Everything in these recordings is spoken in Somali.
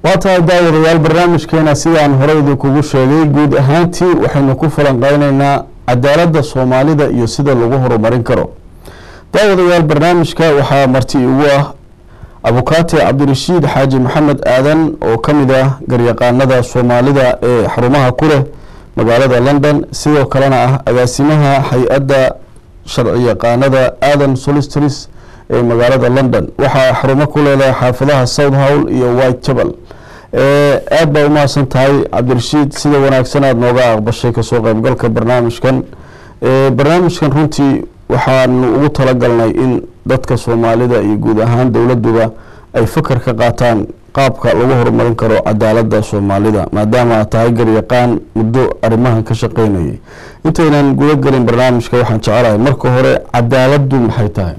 waa tahay daawadayaal barnaamijkeena sidaan horey idinkugu sheegay guud ahaantii waxaynu ku falanqeyneynaa cadaaladda soomaalida iyo sida lagu horumarin karo daawadayaal barnaamijka waxaa marti igu ah abukaate cabdirashiid xaaji maxamed aadan oo ka mid ah garyaqaanada soomaalida ee xarumaha ku leh magaalada london sidoo kalena ah agaasimaha hay-adda sharci yaqaanada aadan solistris ee magaalada london waxaa xarumo ku leedahay xaafadaha south howl iyo white jabal aada baa umahadsan tahay cabdirashiid sida wanaagsan aada nooga aqbashay kasoo qeybgalka barnaamijkan barnaamijkan runtii waxaanu ugu talagalnay in dadka soomaalida iyo guud ahaan dowladuba ay fakar ka qaataan qaabka lagu horumarin karo cadaaladda soomaalida maadaama aad tahay garyaqaan muddo arrimahan ka shaqeynayay intaynan guda gelin barnaamijka waxaan jecelahay marka hore cadaaladdu maxay tahay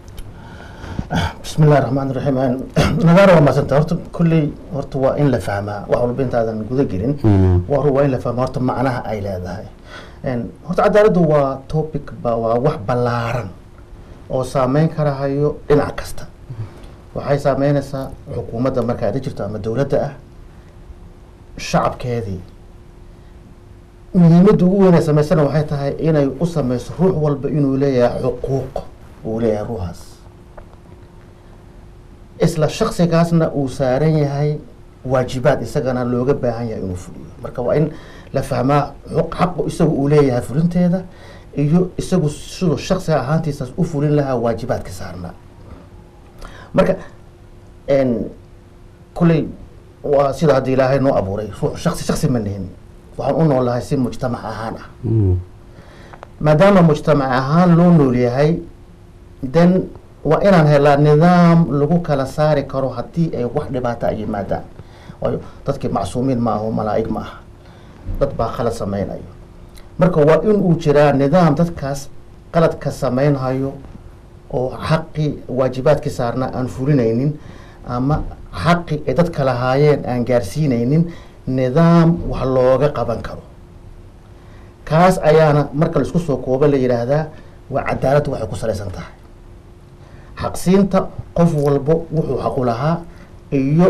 bismi illahi raxmaan raxiim nagaara waa maasanta horta kulley horta waa in la fahmaa wax walba intaadan guda gelin waa waa in la fahmaa horta macnaha ay leedahay horta cadaaladdu waa topic ba waa wax ballaaran oo saameyn karahayo dhinac kasta waxay saameynaysaa xukuumadda marka ada jirto ama dowladda ah shacabkeedii muhiimadda ugu weyn ay samaysana waxay tahay inay u sameyso ruux walba inuu leeyahay xuquuq uu leeyahay ruuxaas isla shaksigaasna uu saaran yahay waajibaad isagana looga baahan yahay inuu fuliyo marka waa in la fahmaa xaqu isagu uu leeyahay fulinteeda iyo isagu siduu shaksiga ahaantiisaas u fulin lahaa waajibaadka saarnaa marka kulley waa sida hadda ilaahay noo abuuray ruux shaksi shaksi ma nihin waxaan u noolahay si mujtamac ahaan ah maadaama mujtamac ahaan loo nool yahay then waa inaan helaa nidaam lagu kala saari karo haddii ay wax dhibaata ay yimaadaan waayo dadkii macsuumiin ma aho malaa'ig ma aha dad baa khalad sameynayo marka waa in uu jiraa nidaam dadkaas qaladka sameynhayo oo xaqii waajibaadkii saarnaa aan fulinaynin ama xaqi ay dadka lahaayeen aan gaarsiinaynin nidaam wax looga qaban karo kaas ayaana marka la isku soo koobo la yidhaahdaa waa cadaaladdu waxay ku salaysan tahay xaqsiinta qof walbo wuxuu xaqu lahaa iyo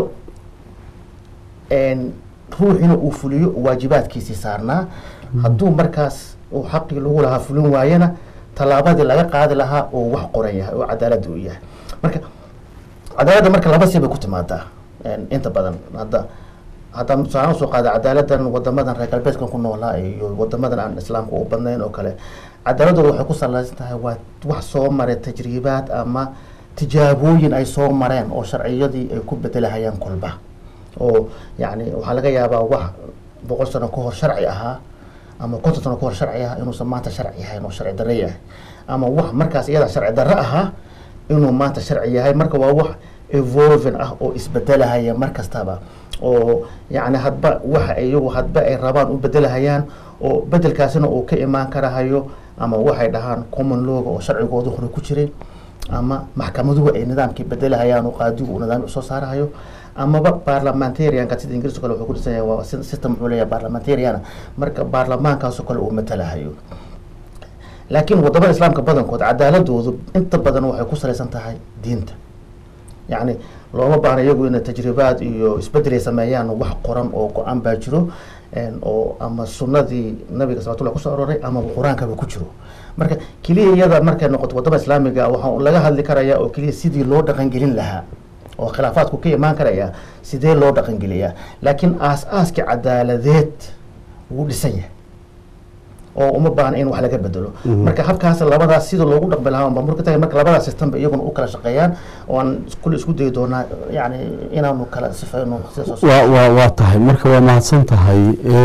ruuxina uu fuliyo waajibaadkiisii saarnaa hadduu markaas uu xaqii lagu lahaa fulin waayana tallaabadii laga qaadi lahaa oo wax qoran yahay oo cadaaladda uu yahay marka cadaaladda marka laba si bay ku timaadaa inta badan hadda hadda tusaale usoo qaada cadaaladan wadamadan reer galbeedkan ku noolaa iyo wadamadan aan islaamka u badnayn oo kale cadaaladooda waxay ku salaysan tahay waa wax soo maray tajriibaad ama tijaabooyin ay soo mareen oo sharciyadii ay ku bedelahayaan kolba oo yani waxaa laga yaabaa wax boqol sano ka hor sharci ahaa ama konton sano ka hor sharci ahaa inuusan maanta sharci yahayn oo sharci darre yahay ama wax markaas iyada sharci darre ahaa inuu maanta sharci yahay marka waa wax evolving ah oo isbedelahaya mar kastaba oo yani hadba waxa iyagu hadba ay rabaan u bedelahayaan oo bedelkaasina uu ka imaan karahayo ama waxay dhahaan common looga oo sharcigooda hore ku jiray ama maxkamaduhu ay nidaamkii bedelahayaan oo qaadigu uu nidaam soo saarahayo amaba parliamentarianka sida ingiriiska kale wuxuu ku dhisan yahay waa system wuxuu leeyahay parliamentariana marka baarlamaankaasoo kale uu matalahayo laakiin wadamada islaamka badankood cadaaladoodu inta badan waxay ku salaysan tahay diinta yacni looma baahna iyagu inay tajribaad iyo isbedel ay sameeyaan wax qoran oo go-aan baa jiro oo ama sunadii nabiga salawatullah kusoo aroray ama qur-aankaba ku jiro marka keliya iyada markay noqoto wadamada islaamiga waxaa laga hadli karaya oo keliya sidii loo dhaqangelin lahaa oo khilaafaadku ka imaan karaya sidee loo dhaqangeliyaa laakiin aas-aaskii cadaaladeed wuu dhisan yahay oo uma baahna in wax laga bedelo marka habkaas labadaas sida loogu dhaqmi lahaa bamburka tahay marka labadaas systemba iyaguna u kala shaqeeyaan oo aan kulle isku dayi doonaa yani inaanu kala sifeyno waa waa waa tahay marka waa mahadsan tahay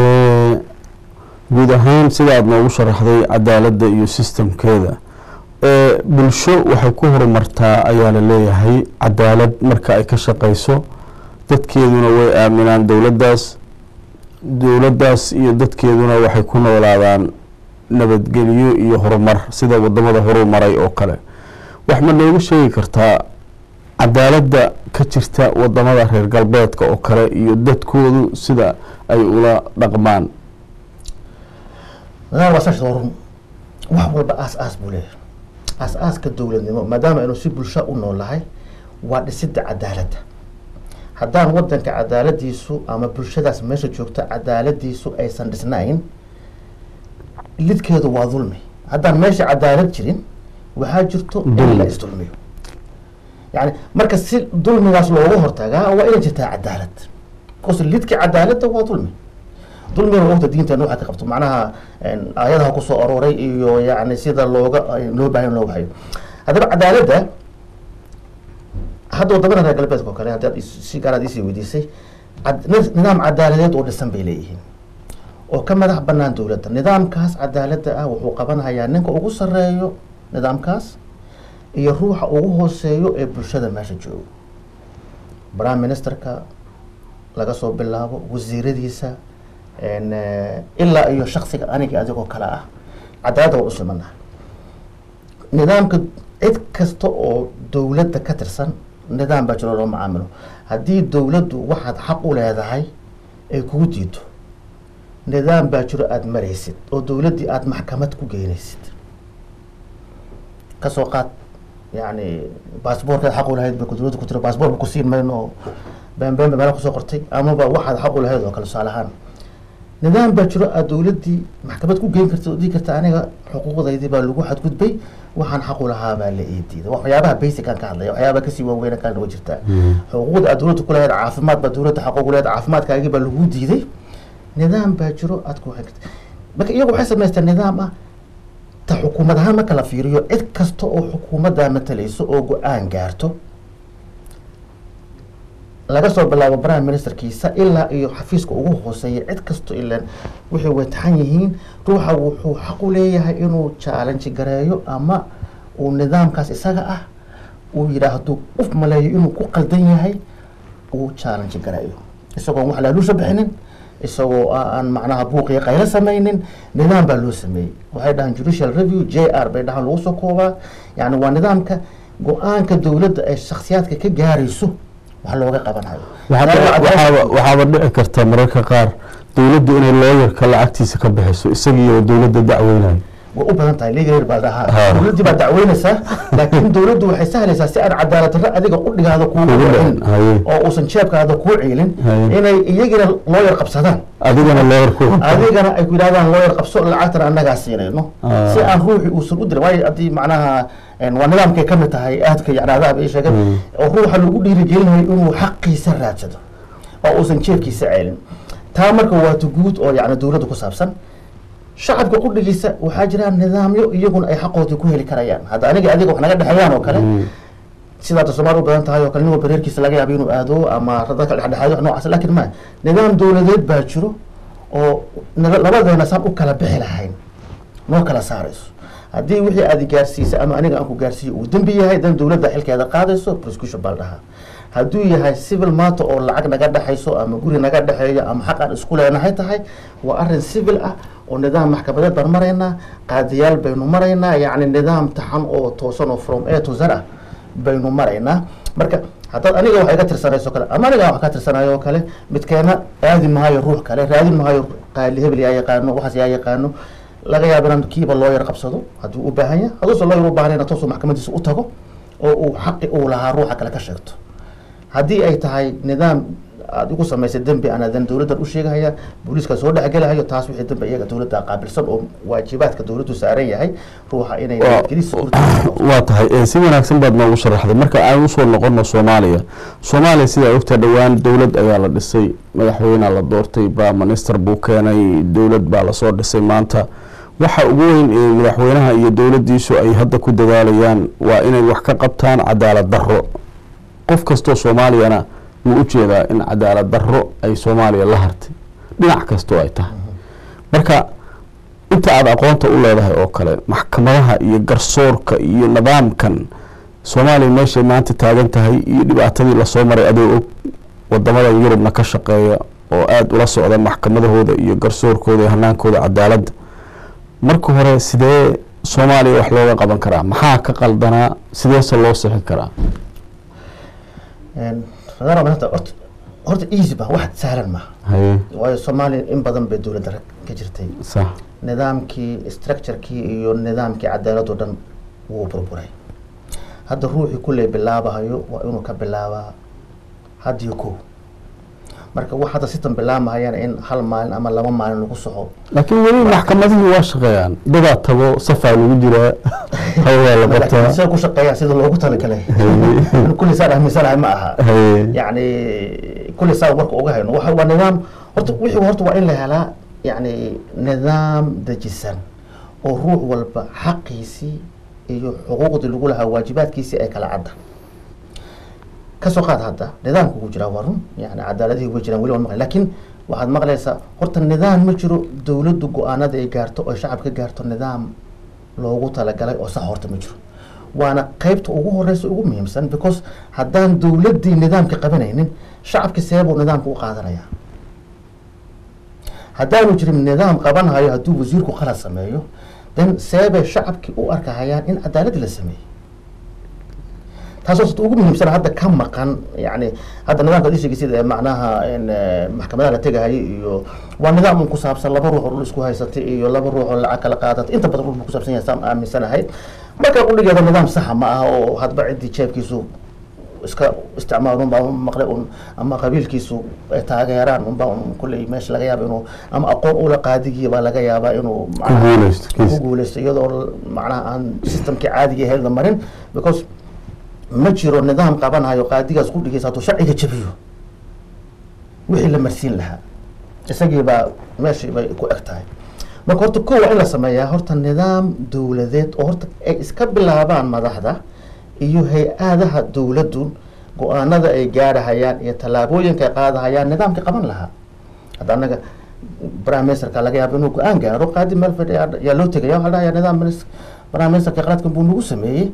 guud ahaan sida aada noogu sharaxday cadaaladda iyo sistamkeeda bulsho waxay ku horumartaa ayaa la leeyahay cadaalad marka ay ka shaqeyso dadkeeduna way aaminaan dowladdaas dowladdaas iyo dadkeeduna waxay ku noolaadaan nabadgelyo iyo horumar sida wadamada horumaray oo kale wax ma noogu sheegi kartaa cadaaladda ka jirta wadamada reer galbeedka oo kale iyo dadkoodu sida ay ula dhaqmaan waa saas run wax walba aas aas buu leeyahay aas-aaska dowladnimo maadaama aynu si bulsho u noolahay waa dhisidda cadaaladda haddaan wadanka cadaaladiisu ama bulshadaas meesha joogta cadaaladiisu aysan dhisnayn lidkeedu waa dulmi haddaan meesha cadaalad jirin waxaa jirto in Dulmi. la isdulmiyo yani marka si dulmigaas loogu hortagaa waa inay jirtaa cadaalad bcause lidka cadaaladda waa dulmi dulmigana ogta diinteena waxaa ka qabto macnaha een, aayadaha kusoo arooray iyo yani sida looga loo baahan loo hayo haddaba cadaaladda hadda wadamada reer galbeedka oo kale haddaad is- si gaaraad isii weydiisay cad- nid- nidaam cadaaladeed oo dhisan bay leeyihiin oo ka madax banaan dowladda nidaamkaas cadaaladda ah wuxuu qabanayaa ninka ugu sareeyo nidaamkaas iyo ruuxa ugu hooseeyo ee bulshada meesha joogo prime ministerka laga soo bilaabo wasiiradiisa een, eh, ilaa iyo shaksiga aniga adigoo kale ah cadaaladda waa u simanaha nidaamka cid kasta oo dowladda ka tirsan nidaam baa jiro loo macaamilo haddii dowladdu waxaad xaq u leedahay ay kugu diido nidaam baa jiro aada maraysid oo dowladdii aada maxkamad ku geynaysid kasoo qaad yani baasboorkeed xaq u lahayd ba dowladda ku tiro baasboor ba ku siin mayno oo been been ba meela kusoo qortay amaba waxaad xaq u lahayd oo kale tusaale ahaan nidaam baa jiro aad dowladdii maxkamad ku geyn karta oo dhihi karta aniga xuquuqdaydii baa lagu xadgudbay waxaan xaq u lahaa baa la ii diiday waxyaabaha basic aan ka hadlaya waxyaabaha kasii waaweyn kalena wa jirtaa xuquuqda aad dowladda ku lahayd caafimaad baa dowladda xaq ugu leedahay caafimaadkaagii baa lagu diiday nidaam baa jiro aad ku waxay karta marka iyagu waxay samaysteen nidaam ah ta xukuumad ahaan marka la fiiriyo cid kasta oo xukuumaddaa matalayso oo go-aan gaarto laga soo bilaabo prime ministerkiisa ilaa iyo xafiiska ugu hooseeya cid kasto ilan waxay wataxan yihiin ruuxa wuxuu xaq u leeyahay inuu challenge gareeyo ama uu nidaamkaas isaga ah uu yidhaahdo uf maleeyo inuu ku qaldan yahay uu challenge gareeyo isagoon wax laaluusha bixinin isagoo aan macnaha buuqiyo qaylo samaynin nidaam baa loo sameeyey waxay dhahaan judicial review j r bay dhahaan lagu soo koobaa yani waa nidaamka go-aanka dowladda ay shaksiyaadka ka gaarayso wax looga qabanayo waxaaba waxaaba dhici karta mararka qaar dowladdu inay looyarka lacagtiisa ka bixiso isagiioo dowladda dacweynayo way u badan tahay legal baa Ha. dhahaa dowladdii baa dacweynaysaa laakiin dowladdu waxay sahlaysaa si aan cadaalad darro adiga qudhigaada kuugu Kugu dhicin dhicin, haye. oo uusan jeebkaada kuu ciilin Haye. inay iyagina looyar qabsadaan adigana looyarku adigana ay ku yidhahdaan looyar qabso lacagtana annagaa siinayno Ah. si aan ruuxii uusan u dirin waayo haddii macnaha een, waa nidaamkay ka mid tahay aadka yacnaadaha bay sheegeen Mm. oo ruuxa lagu dhiirigelinayo inuu xaqiisa raadsado oo uusan jeebkiisa ceelin taa marka waa tuguud oo yacni dowladda ku saabsan shacabka qudhigiisa waxaa jira nidaamyo iyaguna ay xaqoodii ku heli karayaan hadda aniga adiga wax naga dhexeeyaan oo kale sida hadda soomaali u badan tahay oo kale nin walba reerkiisa laga yaabo inuu aado ama dadka dhexdhexaado wax noocaas laakiin ma nidaam dowladeed baa jiro oo nala- labadeena saan u kala bixi lahayn noo kala saarayso haddii wixii aad gaarsiisay ama aniga aan ku gaarsiiyo uu dembi yahay dan dowladda xilkeeda qaadayso prosecution baa la dhahaa hadduu yahay civil matter oo lacag naga dhexayso ama guri naga dhexeeyo ama xaq aan isku leenahay tahay waa arrin civil ah oo nidaam maxkamadeed baan maraynaa qaadiyaal baynu maraynaa yacni nidaam taxan oo toosan oo from a to z ah baynu maraynaa marka haddaad aniga wax iga tirsanayso kale ama aniga wax ka tirsanayo oo kale midkeena aadi maayo ruux kale raadin maayo qaali hebel yaa yaqaano waxaas yaa yaqaano laga yaaba inaan kiiba looyar qabsado haddii u baahan yahay haduusa looyar u baahnayna toosuu maxkamadiisa u tago oo uu xaqi uu lahaa ruuxa kale ka sheegto haddii ay tahay nidaam aada igu samaysay dembi aan adan dowladdan u sheegahaya booliiska soo dhexgelahayo taas wixii dembi iyaga dowladda qaabilsan oo waajibaadka dowladdu saaran yahay ruuxa inay Waa- nabadgelisa urta waa tahay ee, si wanaagsan baad noogu sharaxday marka aan usoo noqono soomaaliya soomaaliya sidaa ogtaa dhowaan dowlad ayaa la dhisay madaxweynea la doortay baa minister buu keenay dowlad baa lasoo dhisay maanta waxa ugu weyn ee madaxweynaha iyo dowladdiisu ay hadda ku dadaalayaan waa inay wax ka qabtaan cadaalad darro qof kastoo soomaaliyana wuu u jeedaa in cadaalad darro ay soomaaliya la hartay dhinac kastoo ay tahay marka inta aada aqoonta u leedahay oo kale maxkamadaha iyo garsoorka iyo nidaamkan soomaaliya meeshay maanta taagan tahay iyo dhibaatadii lasoo maray adoo og wadamada yurubna ka shaqeeya oo aada ula socda maxkamadahooda iyo garsoorkooda iyo hanaankooda cadaaladda marka hore sidee soomaaliya wax looga qaban karaa maxaa ka qaldanaa sideese loo sixi karaa fadara maanta horta horta easy ba wax sahlan maaha haye waayo soomaaliya in badan bay dowladda rag ka jirtay sax nidaamkii structurekii iyo nidaamkii cadaalad oo dhan wuu burburay hadda ruuxii kulley bilaabahayo waa inuu ka bilaabaa haddiyo kow marka wax hadda system bilaamahayana in hal maalin ama laba maalin lagu soco laakiin weli maxkamadihii waa shaqeeyaan dadaa tago safaa lagu jiraa hawaa la qabtaa sida ku shaqeeyaan sida loogu talagalay kulli saan aaminsanahay ma aha Haye. yani kulli saan warka uga hayno waxa waa nidaam horta wixii horta waa in la helaa yani nidaam dejisan oo ruux walba xaqiisii iyo xuquuqdii lagu lahaa waajibaadkiisii ay kala cadda kasoo qaad hadda nidaamka ugu jiraa waa run yani cadaaladihii way jiraan weli waan maqlay laakiin waxaad maqlaysaa horta nidaam ma jiro dowladdu go-aanada ay gaarto oo shacabka gaarto nidaam loogu talagalay oo sax horta ma jiro waana qeybta ugu horeysa ugu muhiimsan because haddaan dowladdii nidaamka qabanaynin shacabki seebuu nidaamka u qaadanaya haddaanu jirin nidaam qabanhayo hadduu wasiirku qalad sameeyo then seebay shacabki u arkahayaan in cadaalad la sameeyey taasoo ugu muhiimsan hadda ka maqan yani hadda nidaamka ad sheegay sida macnaha in eh, maxkamadaha la tegahayay iyo waa nidaam un ku saabsan laba ruux oo dhul isku haysatay iyo laba ruux oo lacag kala qaadatay inta badan dhul buu ku saabsan yahay saan aaminsanahay marka udhigeeda nidaam saxa ma aha oo hadba ciddii jeebkiisu iska isticmaal unbaa un maqlay un ama qabiilkiisu ay taageeraan unbaa un kulley meesha laga yaaba inuu ama aqoon ula qaadigii baa laga yaabaa inuu macnaha guuleysto ku kiis. guuleysto iyadoo l- macnaha aan systemkii caadiga ahayd la marin because ma jiro nidaam qabanayo qaadigaas ku dhigaysa hadduu sharciga jabiyo wixii la marsiin lahaa isagii baa meeshii bay ku eg tahay marka horta ko waa in la sameeyaa horta nidaam dowladeed oo horta ay iska bilaabaan madaxda iyo hay-adaha dowladdu go-aanada ay gaarahayaan iyo tallaabooyinka ay qaadahayaan nidaamka qaban lahaa hadda anaga prime ministerka laga yaabo inuu go-aan gaaro qaadi meel fadhiya yaa loo tegaya waxaa la dhahayaa nidaam minis- prime ministerka qaladkan buu nagu sameeyey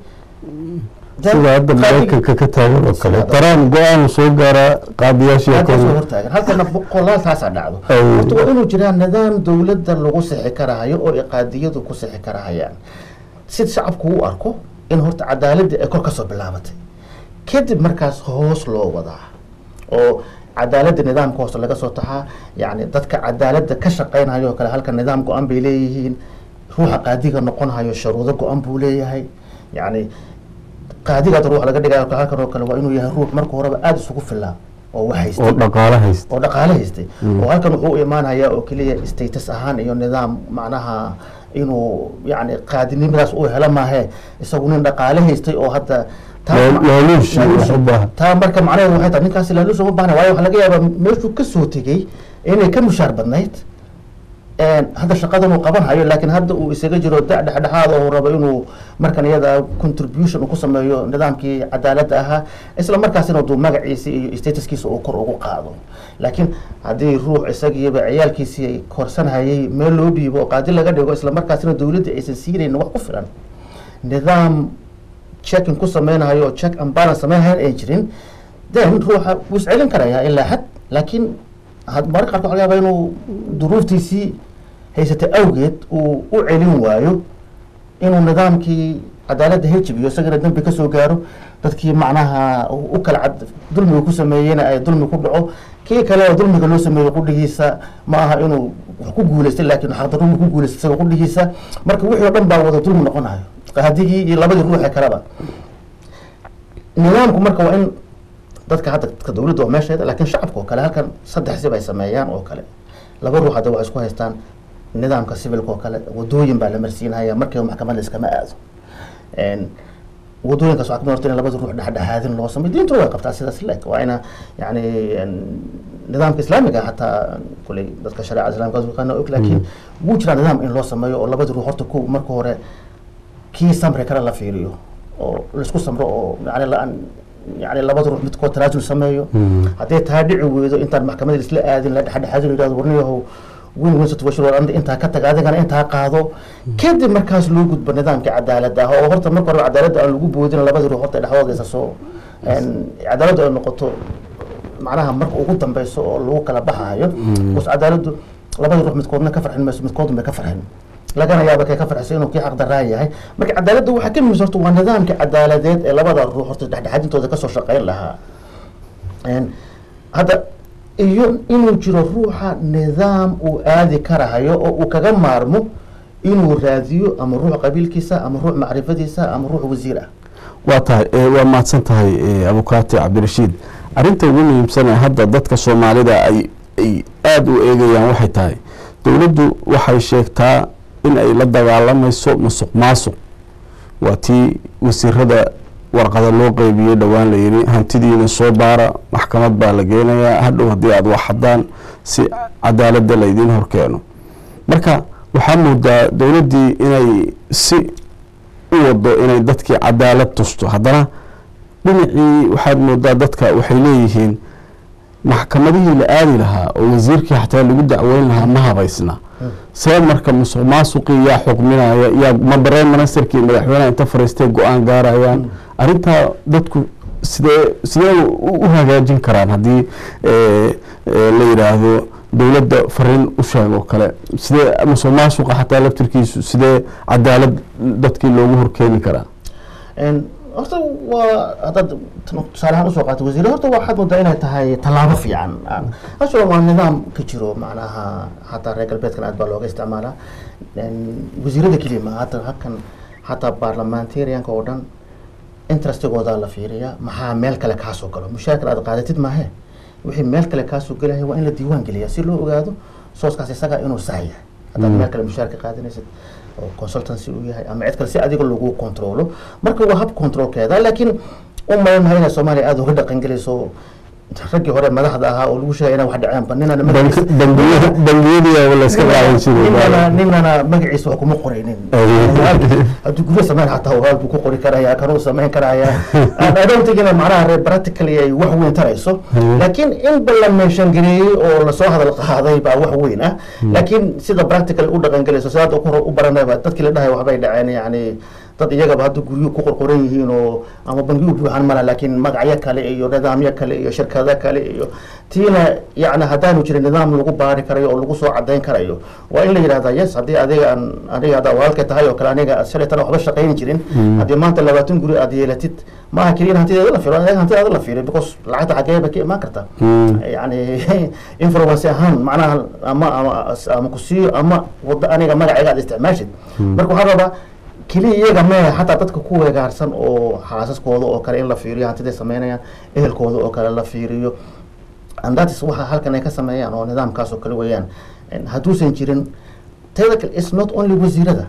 Then sida hadda qaadi- maraykanka ka taagan oo kale Sida hadda- daraan go-aan soo gaaraa qaadiyaashii halkaas oo kale hortaagan halkana boqolaal taasaa dhacdo Ay. horta waa inuu jiraa nidaam dowladda lagu sixi karahayo oo ay qaadiyadu ku sixi karahayaan si shacabku u arko in horta cadaaladii ay kor kasoo bilaabatay kadib markaas hoos loo wadaa oo cadaaladda nidaamka hoose laga soo taxaa yani dadka cadaaladda ka shaqeynayo oo kale halka nidaam go-an bay leeyihiin ruuxa qaadiga noqonhayo sharuudo go-an buu leeyahay yani qaadigaad ruux laga dhigayo halkan oo kale waa inuu yahay ruux marka horeba aada isugu filaa oo wax haystay oo dhaqaale haysta oo dhaqaale haystay oo halkan wuxuu u imaanayaa oo keliya status ahaan iyo nidaam macnaha inuu yani qaadinimadaas uu helo maahe isagu nin dhaqaale haystay oo hadda taa- Laa- laaluush iyo laaluush. wax u baahan. taa marka macnaheedu waxay tahay ninkaasi laaluush uma baahna waayo waxaa laga yaabaa meeshuu kasoo tegey inay ka mushaar badnayd een, hadda shaqadan uu qaban hayo laakiin hadda uu isaga jiro da dhexdhexaad oo rabo inuu markan iyada contribution uu ku sameeyo nidaamkii cadaaladda ahaa isla markaasina duu magaciisa iyo statuskiisa uu kor ugu qaado laakiin haddii ruux isagiiba ciyaalkiisii ay korsanhayay meel loo dhiibo oo qaadi laga dhigo isla markaasina dowladda aysan siinaynin wax ku filan nidaam checking ku sameynayo oo check and balance sameynhayan ay jirin then ruuxa wuu iscelin karayaa ilaa xad laakiin had- mararka qaarkood waxaa laga yaabaa inuu duruuftiisii haysatay awgeed uu u celin waayo inuu nidaamkii cadaaladda hejibiyo isagana dembi kasoo gaaro dadkii macnaha u u kala cad dulmiga ku sameeyeyna ay dulmi ku dhaco kii kale oo dulmiga loo sameeyo qudhigiisa ma aha inuu wax ku guuleystay laakiin xaqdarrumi ku guuleystay isaga qudhigiisa marka wixii oo dhan baa wada dulmi noqonayo qaadigii iyo labadii ruuxe kaleba nidaamku marka waa in dadka hadda dadka dowladda oo meesheeda laakiin shacabka oo kale halkan saddex sib ay sameeyaan oo kale laba ruux hadda waxay isku haystaan nidaamka civilka oo kale wadooyin baa la marsiinhaya markiiba maxkamad la iskama aado Een, wadooyinkaas waxaa kamid horta in labada ruux dhexdhexaadin loo sameyo diintuna way qabtaa sidaas leg waa ina yani een, nidaamka islaamiga hataa kuley dadka shareecada islaamka yaqaana og laakiin wuu jiraa nidaam in loo sameeyo oo labada ruux horta ku marka hore kii samri kale la fiiriyo oo laisku samro oo yani la yani labada ruux midkood tanaasul sameeyo hadday taa dhici weydo intaan maxkamada isla aadin la dhexdhexaadin la yidhahdo warniyahow win win situation war anda intaa ka tag adigana intaa qaado kadib markaas loo gudbo nidaamka cadaaladda ah oo horta marka hore cadaaladda aan lagu boodin labada ruux horta dhexdooda isa soo een, cadaaladdu ay noqoto macnaha marka ugu dambeyso oo lagu kala baxayo bas cadaaladdu labada ruux midkoodna ka farxin mayso midkoodun bay ka farxin lagana yaaba kay ka farxisay inuu kii xaqdaraa yahay marka cadaaladda waxaa ka muhiimsan horta waa nidaamka cadaaladeed ee labada ruux horta dhexdhexaadintooda kasoo shaqeyn lahaa Een, hadda iyo inuu jiro ruuxa nidaam uu aadi karahayo oo uu kaga maarmo inuu raadiyo ama ruux qabiilkiisa ama ruux macrifadiisa ama ruux wasiir ah waa tahay eh, waa mahadsan tahay eh, abukaati cabdirashiid arrinta ugu muhiimsan ee hadda dadka soomaalida ay ay aada u eegayaan waxay tahay dowladdu waxay sheegtaa in ay la dagaalamayso musuq maasuq waa tii wasiirada warqada loo qeybiyey dhowaan la yidhi hantidiina soo baara maxkamad baa la geenayaa hadhow haddii aada wax haddaan si cadaaladda laydiin horkeeno marka waxaa moodaa dowladdii inay si u wado inay dadkii cadaalad tusto haddana dhinacii waxaad moodaa dadka waxay leeyihiin maxkamadihii la aadi lahaa oo wasiirkii xataa lagu dacweyn lahaa ma habaysna see marka musuq maasuqii yaa xukminaya yaa ma prime ministerkii madaxweyneha inta fariistay go-aan gaarayaan arrintaa dadku sidee sidee u hagaajin karaan haddii la yidhaahdo dowladda fariin u sheeg oo kale sidee musuq maasuqa xataa laftirkiisu sidee cadaalad dadkii loogu horkeeni karaa horta waa haddaad tusaale ahaan usoo qaato wasiir horta waxaad moodaa inay tahay tallaabo fiican asoo waa nidaam ka jiro macnaha hataa reer galbeedkan aad baa looga isticmaalaa wasiirada keliya ma hata halkan hataa baarlamentarianka oo dhan interestigoodaa la fiiriyaa maxaa meel kale kaasoo galo mushaarkan aad qaadatid maahe wixii meel kale kaasoo gelaya waa in la diiwaan geliyaa si loo ogaado sooskaas isaga inuu sax yahay haddaad meel kale mushaarka qaadanaysid oo consultancy uu yahay ama cid kale si adiga lagu controlo marka waa hab controlkeeda laakiin u malan mahay inay soomaaliya aada uga dhaqan gelayso raggii hore madaxda ahaa oo lagu sheegay inaan wax dhaceenba ninana bangiyadii layska qaadan ninana ninana magaciisa wax kuma qoraynin hadduu guryo sameyn hataa waal buu ku qori karaya kanuu sameyn karaya I don't think ina macnaha reer practically ay wax weyn tarayso laakiin in ba la meeshan gareeyey oo lasoo hadal qaaday baa wax weyn ah laakiin sida practical u dhaqan gelayso sida hadda hore u baranayba dadkii la dhahay waxbay dhaceen yani dad iyagaba hadda guryo ku qorqoran yihiin oo ama bangi u buuxan mala laakiin magacyo kale iyo nidaamyo kale iyo shirkado kale iyo tiina yani haddaanu jirin nidaam lagu baari karayo oo lagu soo cadayn karayo waa in la yidhahda yes haddii adiga aan aniga haddaa walaalka tahay oo kale aniga shalaytan waxba shaqayni jirin haddii maanta labaatan guri aad yeelatid maaha keliya in hantideeda la fiiro aniga hantidaada la fiiriyo because lacagta xaggee bay ka imaan kartaa yani influence ahaan macnaha ama ama ama kusiiyo ama wada aniga magacayga aad isticmaashid marka waxaa rabaa keliya iyaga mee xataa dadka ku weegaarsan oo xaasaskooda oo kale in la fiiriyo hantiday sameynayaan ehelkooda oo kale la fiiriyo andatis waxa halkan ay ka sameeyaan oo nidaamkaas oo kale weeyaan hadduusan jirin teda kale is not only wasiirada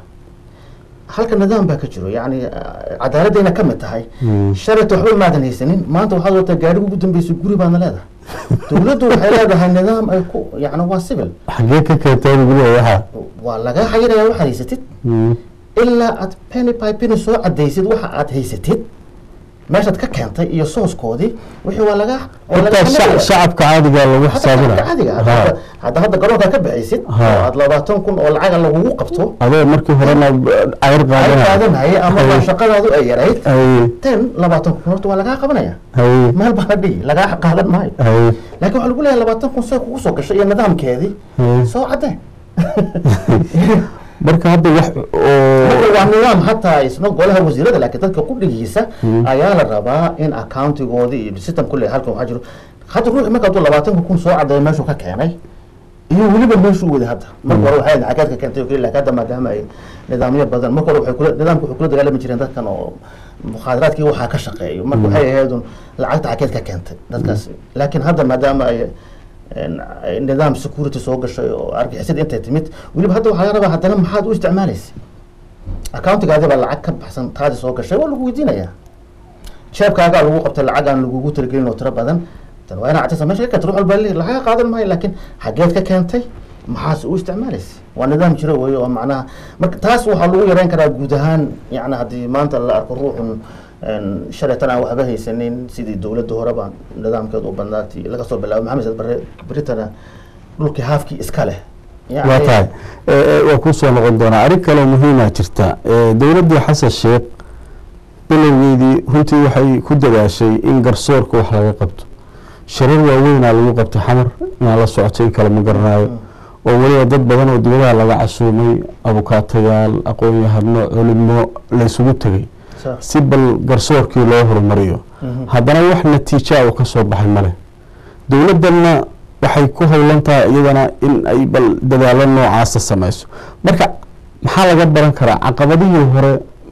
halka nidaam baa ka jiro yani cadaaladayna ka mid tahay shalayta waxba maadan haysanin maanta waxaad wataa gaadhiga ugu dambeysa guri baadna leedahay dowladdu waxay leedahay nidaam ay ku yani waa civil xagee ka keenteen guriga waxa waa laga xayiraya waxaad haysatid ilaa aad penny by penny soo cadaysid waxa aad haysatid meeshaad ka keentay iyo sooskoodii wixii waa laga intaa shacabka caadiga lagu xisaabinaya caadiga hadda hadda garoonka ka bixaysid oo aad labaatan kun oo lacaga lagugu qabto adoo markii horena cayr ay qaadanaya qaadanaya ama shaqadaadu ay yarayd ten labaatan kun horta waa lagaa qabanaya meel baa la dhihi lagaa qaadan maayo laakiin waxaa lagu leeyahay labaatan kun see kugu soo gashay iyo nidaamkeedii soo caddee marka hadda wax marka oo waa nidaam hataa isna golaha wasiirada laakiin dadka qudhigiisa ayaa la rabaa in accountigoodii iyo system kule halkan waxaa jiro hadda ruuxi marka hadduu labaatanka kun soo caddeeyo meeshuu ka keenay iyo weliba meeshuu waday hadda marka hore waxay xageed ka keentay oo keli laakiin hadda maadaama ay nidaamyo badan marka hore waxay kula nidaamka waxay kula dagaalami jireen dadkan oo mukhaadaraadkii waxaa ka shaqeeyo marka waxay ahayd un lacagta xageed ka keentay dadkaas laakiin hadda maadaama ay nidaam security soo gashay oo argixisada intay timid weliba hadda waxaa laga rabaa haddana maxaad u isticmaalaysa accountigaadi baa lacag ka baxsan taadi soo gashay waa lagu weydiinayaa jeebkaagaa lagu qabtay lacag aan lagugu talagelin oo tiro badan tan waa inaa cadaysa meesha ka keenta ruux walba leeyahay lacaga qaadan maayo laakiin xageed ka keentay maxaase u isticmaalaysa waa nidaam jiro weeye oo macnaha marka taas waxaa lagu yareyn karaa guud ahaan yani haddii maanta la arko ruuxun shalaytan aan waxba haysanin sidii dowladda horeba nidaamkeed u badnaatay laga soo bilaabo maxamed saad bare beritana dhulkii haafkii iska leh Yani- waa tahay waa kuu soo noqon doonaa arrin kaloo muhiima jirta dowladdii xasan sheekh bilowgeedii runtii waxay ku dadaashay in garsoorka wax laga qabto shirar waaweynaa lagu qabtay xamar inaan la socotay in kale ma garanayo oo weliba dad badan oo dibadaha laga casuumay abukaatayaal aqoon-yahano culimo laysugu tegay Sa- si bal garsoorkii loo horumariyo Mhm. haddana wax natiija uu ka soo baxay male dowladdanna waxay ku howlan tahay iyadana in ay bal dadaalo noocaasa samayso marka maxaa laga baran karaa caqabadihii hore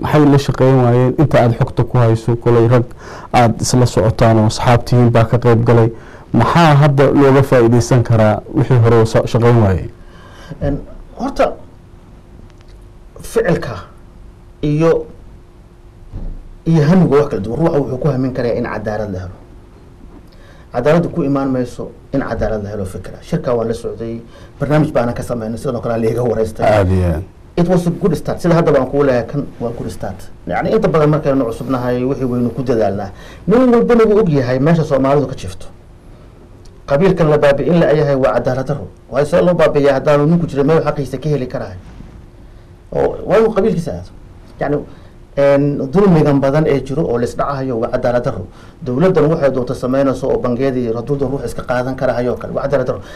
maxay la shaqeyn waayeen inta aada xogta ku hayso kolay rag aada isla socotaan oo asxaabtihiin baa ka qeyb galay maxaa hadda looga faa'iideysan karaa wixii hore sa- shaqeyn waayey En, horta ficilka iyo iyo hamiga wax kala duwan ruuxa wuxuu ku hamin karayaa in cadaalad la helo cadaaladdu ku imaan mayso in cadaalad la helo fikra shirkaa waan la socday barnaamij baana ka sameynay sidoo kale liiga wareystay aada iyo aad it was a good start sida hadda baan kuu leeyahay kan waa good start yani inta badan markaynu cusubnahay wixii waynu ku dadaalnaa nin walbana wuu og yahay meesha soomaalidu ka jifto qabiilkan la baabi'in la yahay waa cadaalad daro waayo see loo baabi'iyaa haddaanu ninku jira meel xaqiisa ka heli karahay oo waa inuu qabiilkiisa aado yani en, dulmigan badan ee jiro oo laisdhacahayo waa cadaalad daro dowladdan waxay doonta sameynayso oo bangiyadii raduulda ruux iska qaadan karahayo kale waa cadaalad daro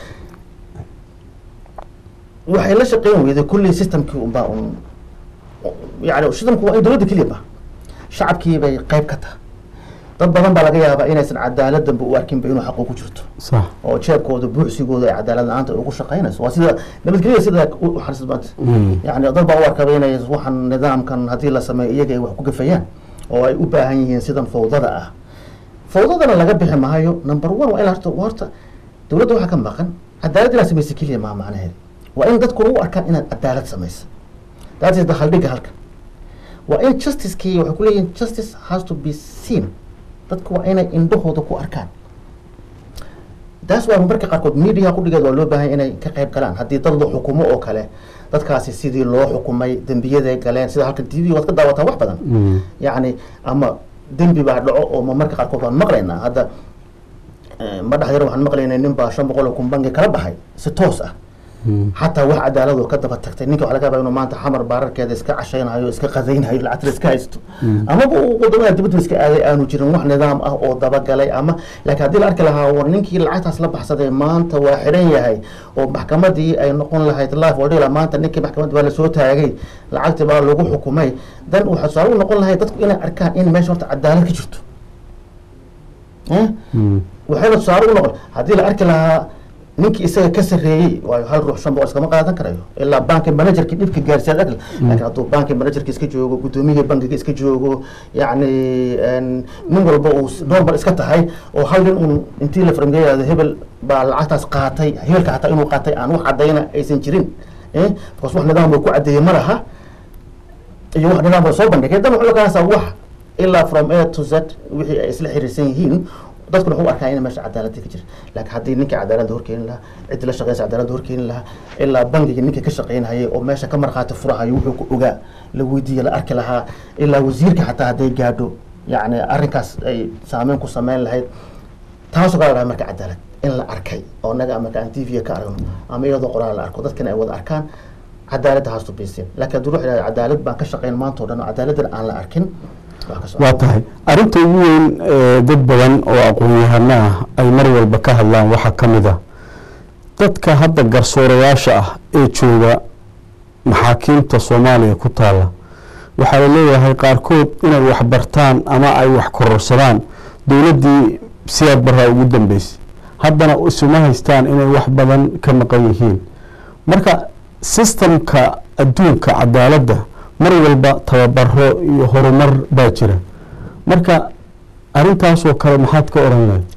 waxay la shaqeyn weyday kulley systemkii unbaa un yani systemku waa in dowladda keliya ba shacabkii bay qayb ka tahay dad badan baa laga yaabaa inaysan cadaaladdanba u arkinba inuu xaqu ku jirto sax oo jeebkooda buuxsigooda ay cadaalad la-aanta ugu shaqeynayso waa sida nabadgelyada sida u xarisid maanta Mm. yani dad baa u arkaba inay waxaan nidaamkan haddii la sameeyo iyaga ay wax ku gafayaan oo ay u baahan yihiin sidan fawdada ah fawdadana laga bixi maayo number one waa in horta horta dowladda waxaa ka maqan cadaalad inaad samaysa keliya maa macnaheeda waa in dadku u arkaan inaad cadaalad samaysa that is the haldhigga halkan waa in justicekii waxay ku leeyihin justice has to be seen dadku waa inay indhahooda ku arkaan taas waa marka qaarkood media qudhigeed waa loo baahan inay ka qayb galaan haddii dad la xukumo oo kale dadkaasi sidii loo xukumay dembiyaday galeen sida halkan t v waad ka daawataa wax badan Mm. yacni ama dembi baa dhaco oo ma marka qaarkood waan maqlaynaa hadda eh, ma dhaxyar waxaan maqlaynay nin baa shan boqol oo kun bangi kala baxay si toos ah Mm. xataa wax cadaalad oo ka daba tagtay ninka waxa laga yaabaa inuu maanta xamar baararkeeda iska cashaynayo iska qadaynhayo lacagta iska haysto amaba uu wadamada dibadda iska aaday aanu jirin wax nidaam ah oo dabagalay ama laakiin haddii la arki lahaa war ninkii lacagtaas la baxsaday maanta waa xiran yahay oo maxkamadii ay noqon lahayd life oo dhila maanta ninkii maxkamadda waa lasoo taagay lacagtii baa lagu xukumay dan waxaa tusaale u noqon lahay dadku inay arkaan in meesha horta cadaalad ka jirto Eh? Mm. waxayna tusaale u noqon haddii la arki lahaa ninkii isaga ka sarreeyey waayo hal ruux shan boqol iskama qaadan karayo ilaa banki managerkii dhibka gaarsiyaad agl laakiin hadduu banki managerka iska joogo guddoomiyihii bankiga iska joogo yacni en, nin walba uu s- normal iska tahay oo hal nin un intii la farmgeeyaado hebel baa lacagtaas qaatay hebelka hataa inuu qaatay aan wax caddayna aysan jirin eh because wax nidaam uu ku caddeeyey ma laha iyo wax nidaam soo bandhigay dan wuxuu kaasa wax ilaa from a to z wixii ay isla xiriirsan yihiin dadkuna wuxuu arkaa in meesha cadaaladda ka jira laakiin haddii ninkii cadaaladda horkeeni lahaa ciddi la shaqeysa cadaaladda horkeeni lahaa ilaa bangiga ninkii ka shaqeynayay oo meesha ka markhaati furahayo wuxuu ku ogaa la weydiiye la arki lahaa ilaa wasiirka xataa hadday gaadho yacni arrinkaas ay saameyn ku sameyn lahayd taasoo kala lahaa marka cadaalad in la arkay oo naga marka aan t v ka aragno ama iyadoo qoraal la arko dadkana ay wada arkaan cadaaladda haastu biiseen laakiin haddii ruux yidhahdo cadaalad baan ka shaqeyn maanta oo dhan oo cadaaladdan aan la arkin wax ka socda waa tahay arrinta ugu weyn ee dad badan oo aqoon-yahano ah ay mar walba ka hadlaan waxaa ka mid ah dadka hadda garsoorayaasha ah ee jooga maxaakiimta soomaaliya ku taala waxaa la leeyahay qaarkood inay wax bartaan ama ay wax kororsadaan dowladdii siyaad baraa ugu dambeysay haddana isuma haystaan inay wax badan ka maqan yihiin marka sistamka adduunka cadaaladda mar walba tababaro iyo horumar baa jira marka arrintaasoo kale maxaad ka odhan lahayd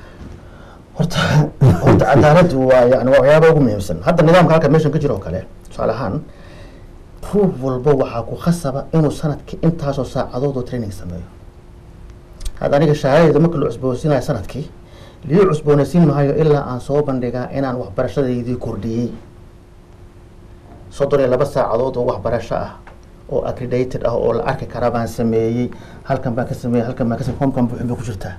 horta horta cadaaladdu waa yani waa waxyaaba ugu muhiimsan hadda nidaamka halka meeshan ka jira oo kale tusaale ahaan ruux walba waxaa ku khasaba inuu sanadkii intaasoo saacadood oo training sameeyo hadda aniga shahaadayda marka la cusboonsiinayo sanadkii lii cusboonaysiin maayo ilaa aan soo bandhigaa inaan waxbarashadaydii kordhiyey soddon iyo laba saacadood oo waxbarasho ah oo accredited ah oo la arki kara baan sameeyey halkan baan ka sameeyey halkan baan ka sameeyey homkan buuxin bay ku jirtaa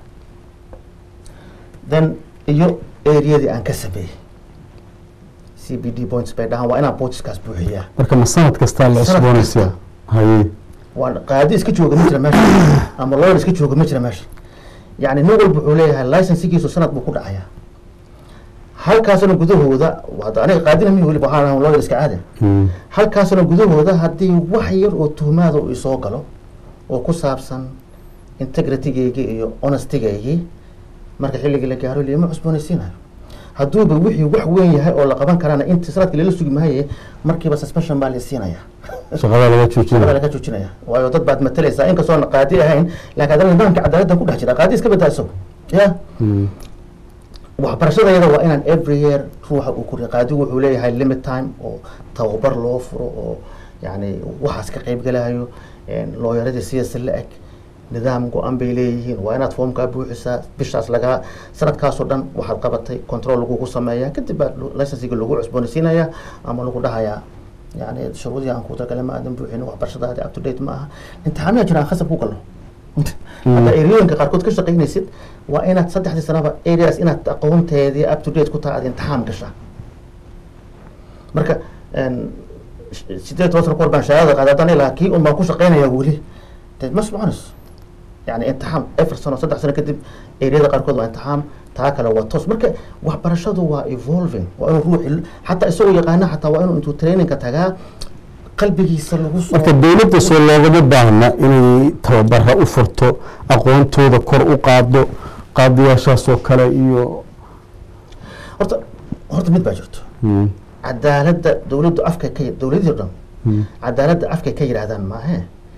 then iyo areadii aan ka sameeyey c b d points bay dhahaan waa inaan bootskaas buuxiyaa marka ma sanad kastaa la Sanad cusboonaysaa kasta. haye waa qaadi iska jooga ma jira meesha ama lawyer iska jooga ma jira meesha yani nin walba wuxuu leeyahay licensigiisu sanad buu ku dhacayaa halkaasna gudahooda hadda aniga qaadina mi weli waxaan ahaa lawyer iska aadan Mm. halkaasna gudahooda haddii wax yar oo tuhmaada uu isoo galo oo ku saabsan integritygaygii iyo honestygaygii marka xilligii la gaaro liima cusboonaysiinayo hadduuba wixii wax weyn yahay oo la qaban karana inta sanadka lala sugi maaye markiiba suspension baa la siinaya shaqada laga shaqada joojinaya laga joojinaya waayo dad baad matalaysaa inkastoon qaadi ahayn laakiin haddana nidaamka cadaaladda ku dhex jira qaadi iska badaa isago ya Mm. waxbarashadayada waa inaan every year ruuxa uu koriyo qaadigu wuxuu leeyahay limit time oo tababar loo furo oo yani waxaas ka qayb galayo looyaradii siyaasa la eg nidaam go-an bay leeyihiin waa inaad foomkaa buuxisaa bishaas lagaa sanadkaasoo dhan waxaad qabatay control lagugu sameeyaa kadib baa licensiga lagu cusboonaysiinayaa ama lagu dhahayaa yani shuruudii aan ku talagale ma aadan buuxin waxbarashadaadi up to date ma aha imtixaanaha jiraan khasab ku galno hadda eriyooyinka qaarkood ka shaqaynaysid waa inaad saddexdii sanaba areas inaad aqoonteedii up to date ku tahay aad imtixaan gashaa marka sideed toban sano kahor baan shahaadada qaaday haddaan ilaa kii un baan ku shaqaynayaa weli de ma soconayso yani imtixaan afar sano saddex sano kadib eriyada qaarkood waa imtixaan taa kale waa toos marka waxbarashadu waa evolving waa inuu ruuxi xataa isagoo yaqaana xataa waa inuu intuu trainingka tagaa qalbigiisa lagu soo marka dowladda soo loogama baahna inay tababara u furto aqoontooda kor u qaado qaadiyaashaas oo kale iyo horta horta mid baa jirto Mm. cadaaladda dowladdu afka ka dowladii o dhan Mm. cadaaladda afkay ka yidhaahdaan maahe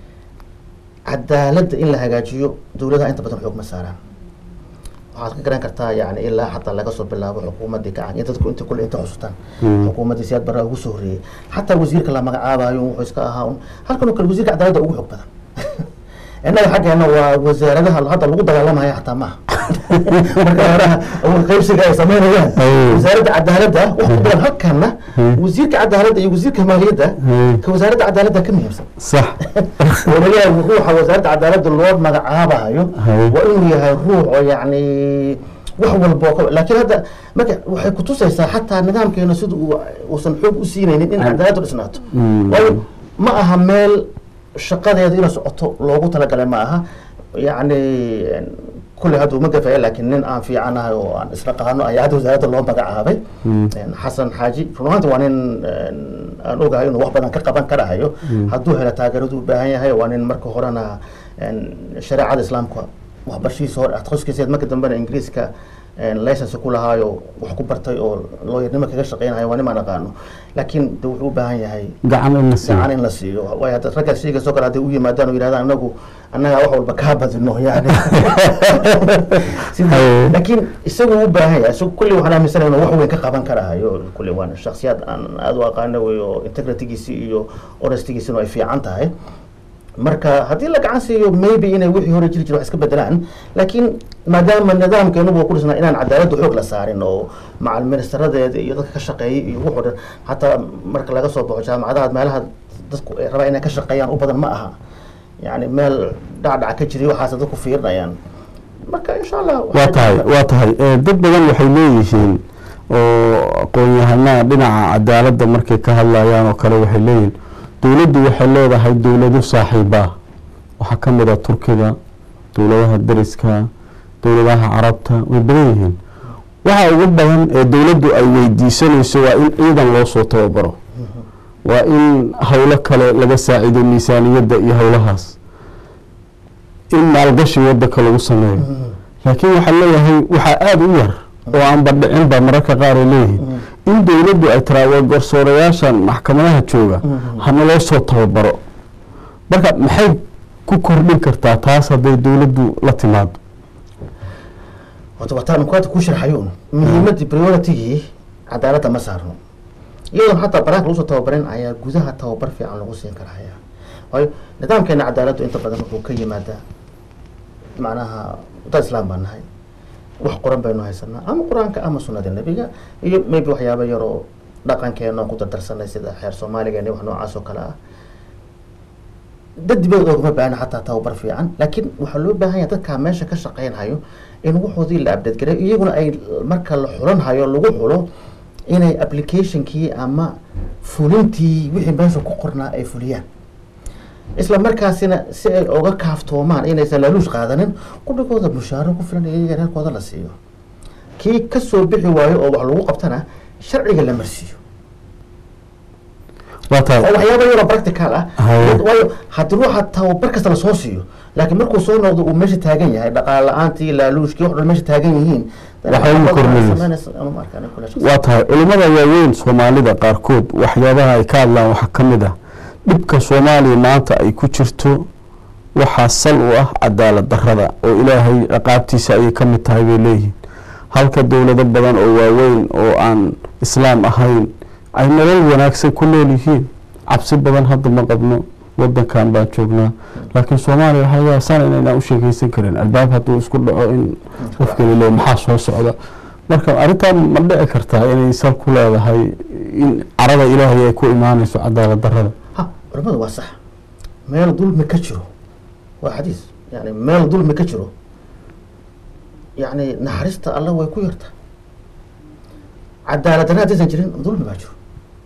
cadaaladda in la hagaajiyo dowladaha inta badan xoog ma saaraan waxaad ka garan kartaa yani ilaa xataa laga soo bilaabo xukuumaddii kacan in dadku inta kule inta xusutaan Mm. xukuumaddii siyaad barraa ugu soo horreeyey xataa wasiirka la magacaabayo wuxuu iska ahaa un halkan oo kale wasiirka cadaaladda ugu xoog badan innaga xaggeena waa wasaaradaha hadda lagu dagaalamaya xataa maaha marka horaha awood qaybsiga ay sameynayaan Ay. wasaaradda cadaaladda wax ku badan halkanna Mm. wasiirka cadaaladda iyo wasiirka maaliyadda Mm. ka wasaaradda cadaaladda ka muhiimsan sax walaalaha ruuxa wasaaradda cadaaladda loo magacaabayo Hay. waa inuu yahay ruux oo yacni wax walba oo ka laakiin hadda marka waxay kutusaysaa xataa nidaamkeena sida uu uusan xoog u siinaynin in cadaaladdu dhisnaato Mm. waayo ma aha meel shaqadeeda inay socoto loogu talagalay ma aha yacni kulley hadda uma gafaya laakiin nin aan fiicanahay oo aan isla qaano ayaa hadda wasaaradda loo magacaabay Mm. xasan xaaji run ahaanti waa nin aan ogahay inuu wax badan ka qaban karahayo hadduu helo taageeradu u baahan yahay waa nin marka horena shareecada islaamka waxbarashihiisa hore atqoskiisa marka dambena ingiriiska license ku lahaayo wax ku bartay oo looyarnimo kaga shaqeynayo waa nimaan aqaano laakiin de wuxuu u baahan yahay gacan in la siiyo gacan in la siiyo waayo hadda ragga sheegaysoo kale hadday u yimaadaan oo yidhahdaan anagu annagaa wax walba kaa badino yani Sida- Haye. laakiin isagu u baahan yahay isagu kulli waxaan aaminsanahay inuu wax weyn ka qaban karahayo kulli waana shakhsiyaad aan aada u aqaano wey oo integritygiisi iyo honestygiisina ay fiican tahay marka haddii la gacan siiyo maybe inay wixii hore jiri jira wax iska bedelaan laakiin maadaama nidaamkeenuba ku dhisnaa inaan cadaaladda xoog la saarin oo macal ministeradeeda iyo dadka ka shaqeeyay iyo wuxuu dhan xataa marka laga soo baxo jaamacadaha meelaha dadku ay rabaa inay ka shaqeeyaan u badan ma aha yani meel dhacdhac ka jiray waxaas dadku fiirinayaan marka insha allah waa waxaa tahay jirta- waa tahay Eh, dad badan waxay leeyihiin oo aqoon-yahanada dhinaca cadaaladda markay ka hadlayaan oo kale waxay leeyihiin dowladdu waxay leedahay dowlado saaxiiba waxaa ka mid a turkiga dowladaha dariska dowladaha carabta way badan yihiin waxa ugu badan ee dowladdu ay weydiisanayso waa in ciidan loo soo tababaro waa in howlo kale laga saacido miisaaniyadda iyo howlahaas in maalgashi wadanka lagu sameeyo laakiin waxaa leeyahay waxaa aada u yar oo aan badhicin ba mararka qaar ay leeyihiin in dowladdu ay tiraado garsoorayaashan maxkamadaha jooga hana loo soo tababaro marka maxay ku kordhin kartaa taas hadday dowladdu la timaado horta wataan ku hadda ku sharxayuun muhiimadii prioritigii cadaaladda ma saarno iyadoon xataa banaanka lagu soo tababarin ayaa gudaha tababar fiican lagu siin karaya waayo nidaamkeena cadaaladdu inta badan wuxuu ka yimaadaa macnaha dad islaam baan nahay wax qoran baynu haysanaa ama qur-aanka ama sunnada nebiga iyo maybe waxyaaba yaroo dhaqankeena aan ku dardarsanay sida xeer soomaaligeena wax noocaas oo kale ah dad dibadda oogama baahna xataa tababar fiican laakiin waxaa loo baahan yahay dadkaa meesha ka shaqeynhayo in waxoodii la update garay iyaguna ay marka la xulanhayo lagu xulo inay applicationkii ama fulintii wixii meesha ku qornaa ay fuliyaan isla markaasina si ay oga kaaftoomaan inaysan laaluush qaadanin qudhigooda mushaaro ku filan iyaga reerkooda la siiyo kii kasoo bixi waayo oo wax lagu qabtana sharciga la marsiiyo waa oo tahay waxyaaba yaroo practical ah Haye. waayo haddii ruuxa tababar kasta lasoo siiyo laakiin markuu soo noqdo uu meesha taagan yahay dhaqaale la-aantii laaluushkii wax dhan meesha taagan yihiin Waxay ugu kordhinaysa. samaynaysa ama ma arkaan kule shakhsi. waa tahay culimmada waaweyn soomaalida qaarkood waxyaabaha ay ka hadlaan waxaa ka mid ah dhibka soomaaliya maanta ay ku jirto waxaa sal u ah cadaalad darrada oo ilaahay ciqaabtiisa ayay ka mid tahay bay leeyihiin halka dowlado badan oo waaweyn oo aan islaam ahayn ay nolol wanaagsan ku nool yihiin cabsi badan hadda ma qabno wadankan baan joognaa laakiin soomaaliya waxaa laga sana inaynaan u sheekeysan karin albaab hadduu isku dhaco in qofkani le maxaa soo socda marka arrintan ma dhici kartaa inay sal ku leedahay in carada ilaahay ay ku imaanayso cadaalad darrada ha culamadu waa sax meel dulmi ka jiro waa xadiis yani meel dulmi ka jiro yani naxariista alla way ku yarta cadaalad darra haddaysan jirin dulmi baa jiro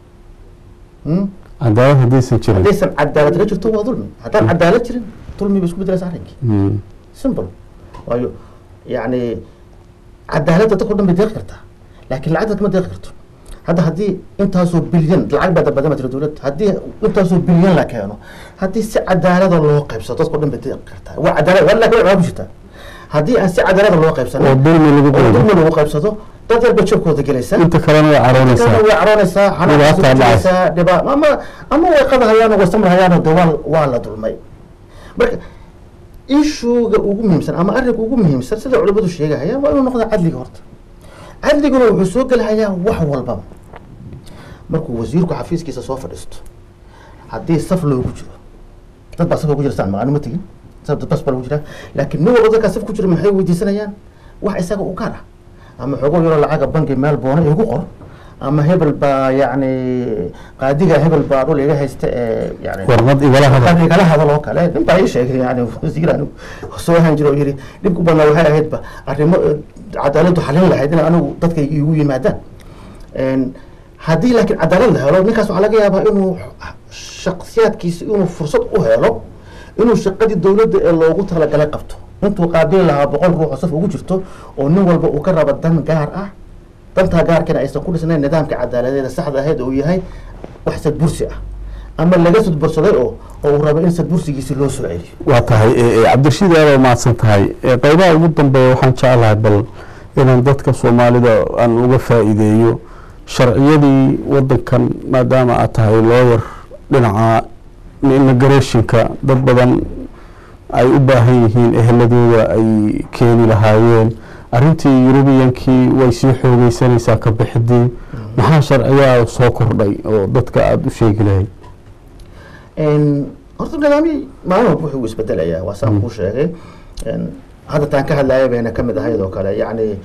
Hmm? cadaalad haddaysan jirin haddaysan cadaalad darra jirto waa dulmi haddaan cadaalad jirin dulmi bay isku bedelaysa arrinkii Mm. simple waayo yani cadaaladda dadka o dhan bay deeqi kartaa laakiin lacagta kama deeqi karto hadda haddii intaasoo bilyan lacag baa dabadama jira dowladda haddii intaasoo bilyan la keeno haddii si cadaalada loo qaybsado dadka o dhan bay deeqi kartaa waa cadaalad waa laakiin waa ku jirtaa haddii aan si cadaalada loo qaybsano oo dulmi lagu oo qaybo dulmi lagu qaybsado dad yar bay jabkooda gelaysaa inta kalena way caroonaysaa kana way caroonaysaa Dhibaataa xanaaqaysaa dhiba ama ama way qadahayaan way samrahayaan de waa waa la dulmay marka ishuuga ugu muhiimsan ama arrinka ugu muhiimsan sida culimadu sheegahayaan waa inuu noqda cadliga horta cadliguna wuxuu soo gelahayaa wax walbaba markuu wasiirku xafiiskiisa soo fadhiisto haddii saf loogu jiro dad baa saf ugu jira saan maqaano ma tegin saf dad bas baa lagu jiraa laakiin nin walba dadkaa saf ku jira maxay weydiisanayaan wax isaga u gaar ah ama xogo yaroo lacaga bangi meel boona igu qor ama hebel baa yacni qaadiga hebel baa dhul iga haysta ee yani warqad igala hadal qad igala hadal oo kale nin baa ii sheegay yani wasiir anigu soo ahaan jira oo yidhi dhibku badnaa waxay ahaydba arrimo eh, cadaaladdu xalin lahayd in anigu dadka igu yimaadaan En, haddii laakiin cadaalad la helo ninkaas waxaa laga yaabaa inuu shaksiyaadkiisa inuu fursad u helo inuu shaqadii dowladda ee loogu talagalay qabto intuu qaabili lahaa boqol ruux oo saf ugu jirto oo nin walba uu ka rabo dan gaar ah dantaa gaarkana aysan ku dhisnayn nidaamka cadaaladeeda saxda ahayd uu yahay wax sadbursi ah ama laga sadbursaday oo oo uu rabo in sadbursigiisi loo soo celiyo waa tahay e, e, cabdirashiid aad waa mahadsan tahay E, qeybaha ugu dambeeya waxaan jeclahay bal inaan dadka soomaalida aan uga faa'iideeyo sharciyadii wadankan maadaama aad tahay looyar dhinaca immigrationka dad badan ay u baahan yihiin eheladooda ay keeni lahaayeen arrintii yurubiyankii way sii xoogeysanaysaa ka bixidii maxaa sharciyaa soo kordhay oo dadka aada u sheegi lahayd En, horta nidaamyii maalin walba wuxuu isbedelayaa waa saan kuu sheegay En, hadda taan ka hadlaya bayna ka mid ahayd oo kale yacni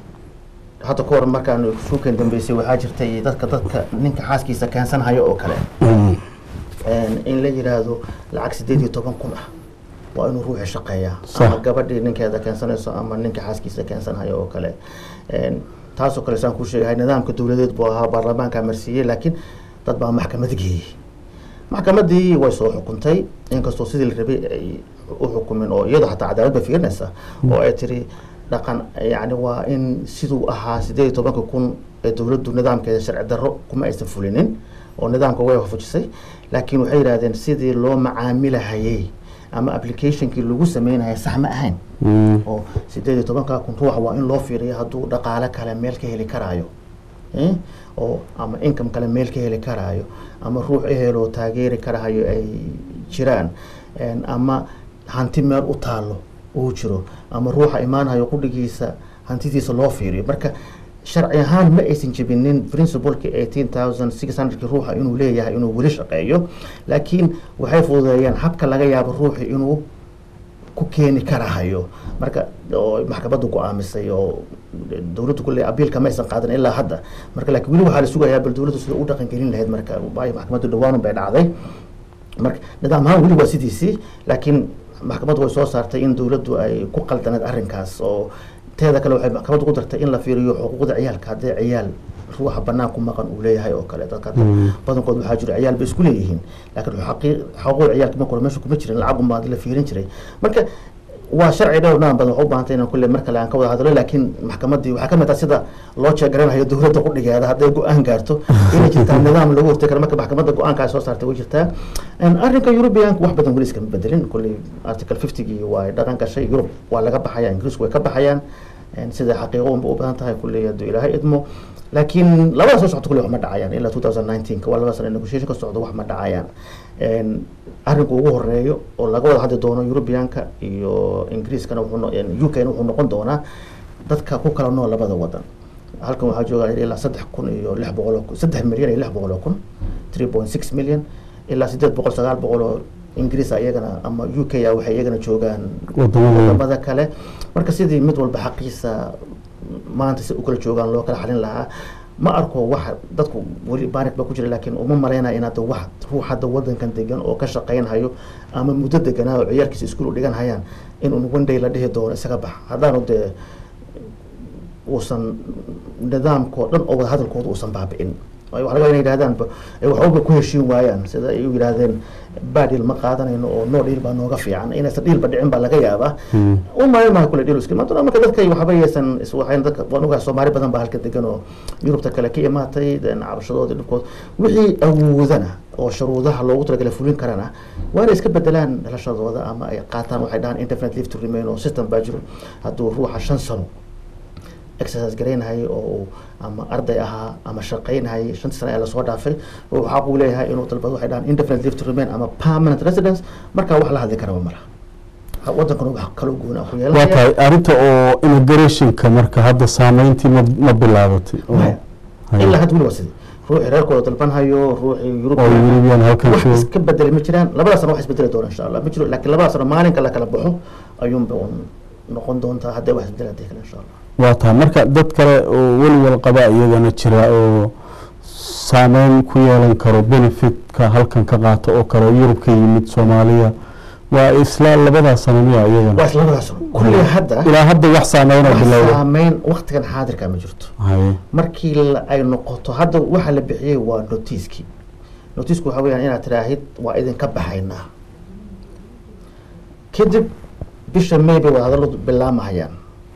hadda ka hor markaan suukan dambeysay waxaa jirtay dadka dadka ninka xaaskiisa keensanhayo oo kale Mm. En, in la yidhaahdo lacag sideed iyo toban kun ah waa inuu ruuxi shaqeeyaa Sax. ama gabadhii ninkeeda keensanayso ama ninka xaaskiisa keensanhayo oo kale En, taasoo kale saan kuu sheegahay nidaamka dowladeed buu ahaa baarlamaanka marsiiyey laakiin dad baa maxkamad geeyey maxkamadii way soo xukuntay inkastoo sidii la rabay ay u xukumin oo iyadoo xataa cadaalad bay fiirinaysa oo ay tiri dhaqan yani waa in siduu ahaa sideed iyo tobanka kun ee dowladdu nidaamkeeda sharci darro kuma aysan fulinin oo nidaamka way hofujisay laakiin waxay yidhahdeen sidii loo macaamilahayey ama applicationkii lagu sameynaya sax ma ahayn Mm. oo sideed iyo tobanka kun ruuxa waa in loo fiiriyo hadduu dhaqaale kale meel ka heli karaayo Eh? oo ama income kale meel ka heli karaayo ama ruux eheloo taageeri karahayo ay jiraan En, ama hanti meel u taalo uu jiro ama ruuxa imaanhayo qudhigiisa hantidiisa loo fiiriyo marka sharci ahaan ma aysan jebinin principleki eighteen thousand six hundredki ruuxa inuu leeyahay inuu weli shaqeeyo laakiin waxay fududeeyeen habka laga yaabo ruuxi inuu ku keeni karahayo marka oo maxkamaddu go-aamisay oo dowladdu kulle abiilka maysan qaadan ilaa hadda marka laakiin weli waxaa la sugayaa bal dowladdu sida u dhaqan gelin lahayd marka waayo maxkamaddu dhawaanun bay dhacday marka nidaam ahaan weli waa sidiisii laakiin maxkamaddu way soo saartay in dowladdu ay ku qaldaneed arrinkaas oo teeda kale waxay maxkamaddu ku dartay in la fiiriyo xuquuqda ciyaalka haddii ciyaal ruuxa banaan ku maqan uu leeyahay oo kale dadka hadda Mm. badankood waxaa jira ciyaal bay isku leeyihiin laakiin xaqii- xuquuqda ciyaalka marka hore meesha kuma jirin lacag unbaa la fiirin jiray marka waa sharci dhowr naan badan waxu u baahantay inaan kulle mar kale aan ka wada hadlo laakiin maxkamaddii waxaa ka mid ah sida loo jeegaranayo dowladda qudhigeeda hadday go-aan gaarto inay jirtaa nidaam lagu hortay karo marka maxkamadda go-aankaa soo saartay way jirtaa En arrinka Europeanka wax badan weli iskama bedelin kulley article 50gii waa dhaqan gashay Yurub waa laga baxaya Ingiriisku way ka baxayaan sida xaqiiqo unba u badan tahay kulley hadduu ilaahay idmo laakiin labada soo socota kulley wax ma dhacayaan ilaa two thousand nineteen waa labada sano negotiation ka socda wax ma dhacayaan arrinka ugu horeeyo oo laga wada hadli doono europeanka iyo ingiriiskana wuxuu u k na wuxuu noqon doonaa dadka ku kala nool labada wadan halkan waxaa jooga ilaa saddex kun iyo lix boqol oo kun saddex milyan iyo lix boqol oo kun three point six million ilaa sideed boqol sagaal boqol oo ingiriis iyagana ama u k a waxay iyagana joogaan wadamada kale marka sidii mid walba xaqiisa maanta si u kala joogaan loo kala xalin lahaa ma arko wax dadku weli baarik baa ku jira laakiin uma malaynaya inaad wax ruux hadda wadankan degan oo ka shaqaynhayo ama muddo deganaa oo ciyaalkiisa iskuul u dhigan hayaan in un one day la dhihi doono isaga bax haddaanu dee uusan nidaamkao dhan oo wada hadalkooda uusan baabi'in waxa laga inay yidhahdaan waxbaba ku heshiin waayaan sida ay u yidhaahdeen badil ma qaadanayno oo no dhiil baa nooga fiican inaysan dhiilba dhicin baa laga yaabaa u malayn maayo kule dhiil iska imaan marka dadka waxba yaysan waxayn dadka waan ogahay soomaali badan baa halka degan oo yurubta kale ka imaatay cabashadooda dhibkood wixii awoodana oo shuruudaha loogu talagalay fulin karana waa inay iska bedelaan dhalashadooda ama ay qaataan waxay dhahaan internet leave to remain oo system baa jiro hadduu ruuxa shan sano exercise garaynahayay oo ama arday ahaa ama shaqaynahayay shantii sana ee lasoo dhaafay waxaa uu leeyahay inuu dalbado waxay dhahaan indefinite leave to remain ama permanent residence markaa wax la hadli karaba malaha wadankana wax kaloo goona ku waa yeelanaya tahay arrinta oo immigrationka marka hadda saameyntii ma ma bilaabatay Maya. ilaa hadda weli waa sidii ruuxii reerkooda dalbanhayo ruuxii oo yurub European halkan wax jooga iska bedeli ma jiraan labada sano wax isbedeli doona insha allah ma jiro laakiin labada sano maalinka la kala baxo ayuunba un noqon doontaa haddee wax isbedeli hadii kale insha allah waa tahay marka dad kale oo weliwal qaba iyagana jira oo saameyn ku yeelan karo benefitka halkan ka qaata oo kale oo yurub ka yimid soomaaliya waa isla labadaa sano miya waa iyagana isla labada sano kulli hadda ilaa hadda wax saameynoo wax bilowda saameyn waktigan xaadirka ma jirto haye markii la- ay noqoto hadda waxa la bixiyey waa notiiskii notiisku waxa weyaan inaad tiraahid waa idinka baxaynaa kadib bisha may bay wadahadalladu bilaamahayaan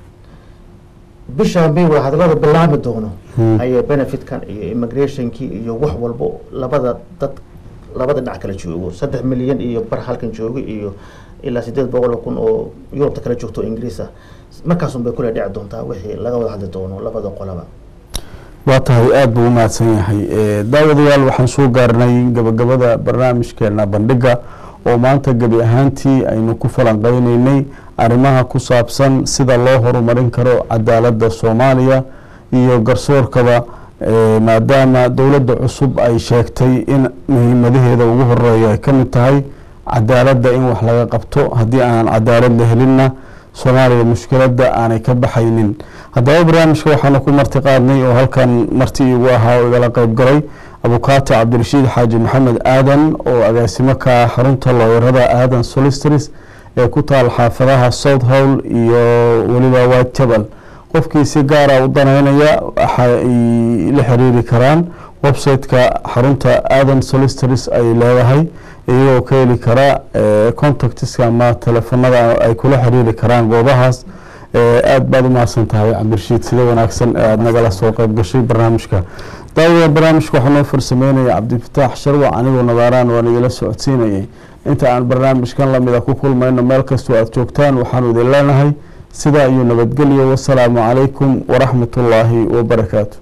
bisha may wadahadallada bilaami doono Hmm. ayay benefitkan iyo immigrationkii iyo wax walbo labada dad labada dhinac kala joogo saddex milyan iyo bar halkan joogo iyo ilaa sideed boqol oo kun oo yurubta kala joogto oo ingiriis ah markaasun bay kule dhici doontaa wixii laga wada hadli doono labada qolaba waa tahay aada buu u mahadsan yahay Eh, daawadayaal waxaan soo gaarnay gabagabada barnaamijkeena bandhiga oo maanta gebi ahaantii aynu ku falanqeyneynay arrimaha ku saabsan sida loo horumarin karo cadaaladda soomaaliya iyo garsoorkaba eh, maadaama dowladda cusub ay sheegtay in muhiimadaheeda ugu horeeya ay ka mid tahay cadaaladda in wax laga qabto haddii aanan cadaalad la helinna soomaaliya mushkiladda aanay ka baxaynin haddaba barnaamijka waxaanu ku marti qaadnay oo halkan marti iigu ahaa oo igala qeyb galay abukaati cabdirashiid xaaji maxamed aadan oo agaasimo ka ah xarunta looyarada aadan solistris ee ku taal xaafadaha south hall iyo weliba white jabal qofkii si gaara u danaynaya waxa ay la xiriiri karaan website-ka xarunta aadan solistris ay leedahay iyagoo ka heli kara eh, contactiska ama telefonada ay kula xiriiri karaan goobahaas Eh, aad baad u mahadsan tahay cabdirashiid sida wanaagsan ee aada nagala soo qayb gashay barnaamijka daawada barnaamijka waxaa noo farsameynaya cabdifataax sharwac anigoo nadaaraan waan idila socodsiinayay inta aan barnaamijkan lamida ku kulmayno meel kastoo aada joogtaan waxaanu idin leenahay sidaa iyo nabadgelyo wasalaamu calaykum waraxmat ullaahi wabarakaatu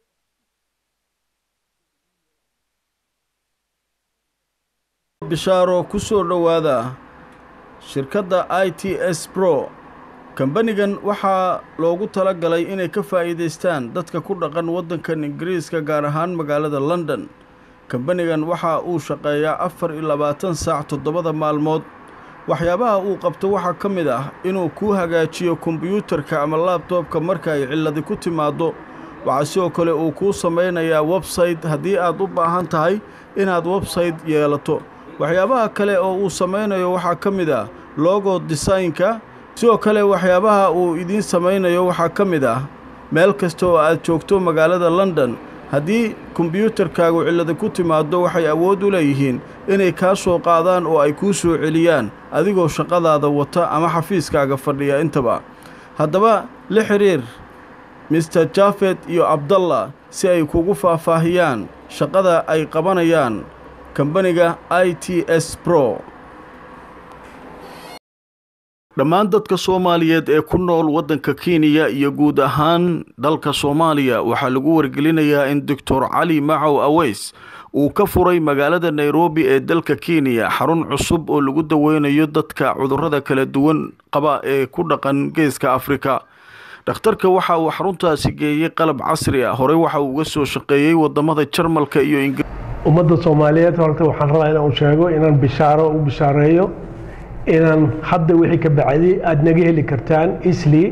bishaaro ku soo dhowaada shirkadda i t s bro kambanigan waxaa loogu tala galay inay ka faa'iidaystaan dadka ku dhaqan waddankan ingiriiska gaar ahaan magaalada london kambanigan waxa uu shaqeeyaa afar iyo labaatan saac toddobada maalmood waxyaabaha uu qabto waxaa ka mid ah inuu kuu hagaajiyo kombiyuutarka ama laabtoobka marka ay cilladi ku timaaddo waxaa sidoo kale uu kuu samaynayaa websayte haddii aad u baahan tahay inaad websayte yeelato waxyaabaha kale oo uu samaynayo waxaa ka mid ah logo desaynka sidoo kale waxyaabaha uu idiin samaynayo waxaa ka mid ah meel kasta oo aad joogto magaalada london haddii kombiyuutarkaagu cillada ku timaaddo waxay awood u leeyihiin inay kaa soo qaadaan oo ay kuu soo celiyaan adigoo shaqadaada wata ama xafiiskaaga fadhiya intaba haddaba la xidhiir mister jafet iyo abdallah si ay kugu faahfaahiyaan shaqada ay qabanayaan kambaniga i t s bro dhammaan dadka soomaaliyeed ee ku nool waddanka kenya iyo guud ahaan dalka soomaaliya waxaa lagu wargelinayaa in doctor cali macow aweys uu ka furay magaalada nairobi ee dalka kenya xarun cusub oo lagu daweynayo dadka cudurrada kala duwan qaba ee ku dhaqan geeska afrika dhakhtarka waxa uu xaruntaasi geeyey qalab casri ah horey waxa uu uga soo shaqeeyey wadamada jarmalka iyo ingiriiska ummadda soomaaliyeed horta waxaan rabaa inaan sheego inaan bishaaro u bishaareeyo inaan hadda wixii ka bacday aada naga heli kartaan isli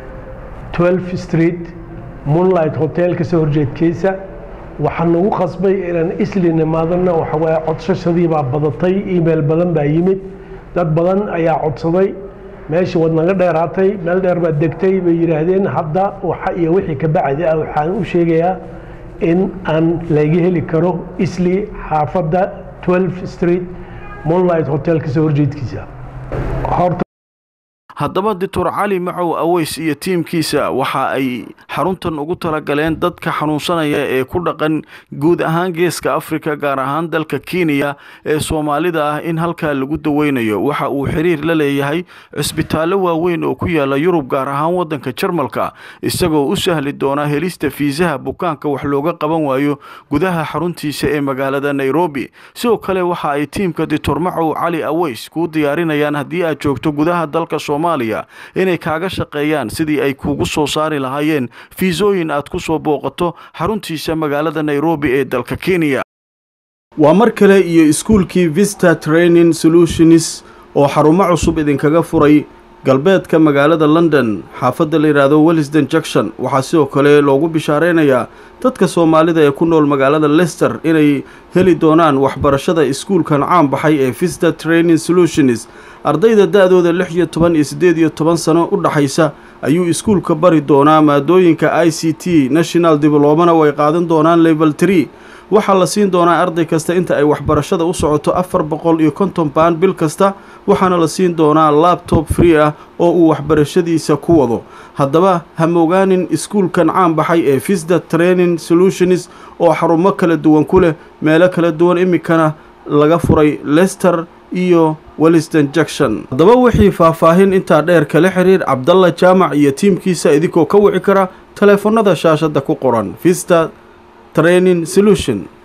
12 street moonlight hotel kasoo horjeedkiisa waxaan nagu qasbay inaan isli nimaadana waxawaaye codsashadii baa badatay email badan baa yimid dad badan ayaa codsaday meeshii waad naga dheeraatay meel dheer baad degtay bay yidhaahdeen hadda waxa iyo wixii ka bacdi ah waxaan u sheegayaa in aan laga heli karo isli xaafadda 12 street moonlight hotel kasoo horjeedkiisa horta haddaba doctor cali macow aweys iyo tiimkiisa waxa ay xaruntan ugu talagaleen dadka xanuunsanaya ee ku dhaqan guud ahaan geeska afrika gaar ahaan dalka kenya ee soomaalida ah in halkaa lagu daweynayo waxa uu xiriir la leeyahay cisbitaallo waaweyn oo ku yaala yurub gaar ahaan waddanka jarmalka isagoo u sahli doona helista fiisaha bukaanka wax looga qaban waayo gudaha xaruntiisa ee magaalada nairobi sidoo kale waxa ay tiimka doctor macow cali aweys kuu diyaarinayaan haddii aad joogto gudaha dalka soomaaliya inay kaaga shaqeeyaan sidii ay kuugu soo saari lahaayeen fiisooyin aad ku soo booqato xaruntiisa magaalada nairobi ee dalka kenya waa mar kale iyo iskuulkii vista training solutions oo xarumo cusub idinkaga furay galbeedka magaalada london xaafadda la yidhaahdo wellisden junction waxaa sidoo kale loogu bishaareynayaa dadka soomaalida ee ku nool magaalada lester inay heli doonaan waxbarashada iskuulkan caan baxay ee vista training solutions ardayda da-dooda lix iyo toban iyo siddeed iyo toban sano u dhaxaysa ayuu iskuulka bari doonaa maadooyinka i c t national diblomana way qaadan doonaan level tree waxaa la siin doonaa arday kasta inta ay waxbarashada u socoto afar boqol iyo konton baan bil kasta waxaana la siin doonaa labtob free ah oo uu waxbarashadiisa ku wado haddaba hamogaanin iskuulkan caan baxay ee visda training solutions oo xarumo kala duwan ku leh meelo kala duwan iminkana laga furay lester iyo welliston junction haddaba wixii faahfaahin intaa dheer kala xiriir cabdalla jaamac iyo tiimkiisa idinkoo ka wici kara taleefannada shaashadda ku qoran vista training solution